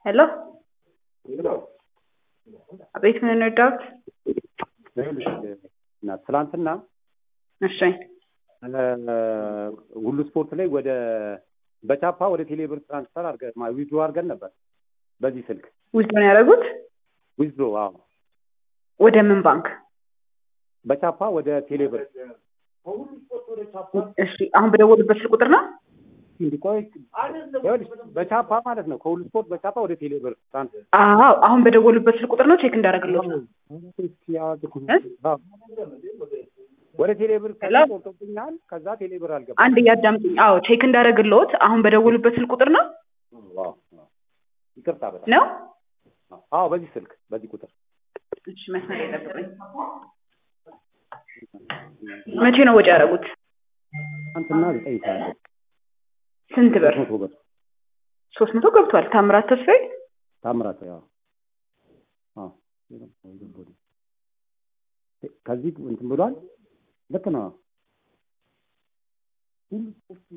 ሄሎ አቤት ምን እንርዳዎት? እና ትላንትና እሺ ሁሉ ስፖርት ላይ ወደ በቻፓ ወደ ቴሌብር ትራንስፈር አድርገን ዊዝድሮ አድርገን ነበር። በዚህ ስልክ ዊዝድሮ ነው ያደረጉት? ዊዝድሮ አዎ፣ ወደ ምን ባንክ? በቻፓ ወደ ቴሌብር እሺ አሁን በደወሉበት ስልክ ቁጥር ነው? እንዲቆይ ይኸውልሽ፣ በቻፓ ማለት ነው። ከሁሉ ስፖርት በቻፓ ወደ ቴሌብር ትራንስፈር አዎ አሁን በደወሉበት ስልክ ቁጥር ነው ቼክ እንዳደረግልዎት ነው። ወደ ቴሌብር ሄሎ? ቆርጦብኛል። ከዛ ቴሌብር አልገባ አንድ እያዳምጡኝ። አዎ ቼክ እንዳደረግልዎት አሁን በደወሉበት ስልክ ቁጥር ነው ይቅርታ በጣም ነው? አዎ፣ በዚህ ስልክ በዚህ ቁጥር እሺ መስመር የጠብቁኝ። መቼ ነው ወጪ ያደረጉት? ትናንትና ዘጠኝ ሰዓት ስንት ብር? መቶ ብር ሶስት መቶ ገብቷል። ታምራት ተስፋዬ ታምራት ያው አዎ ከዚህ እንትን ብሏል። ልክ ነው።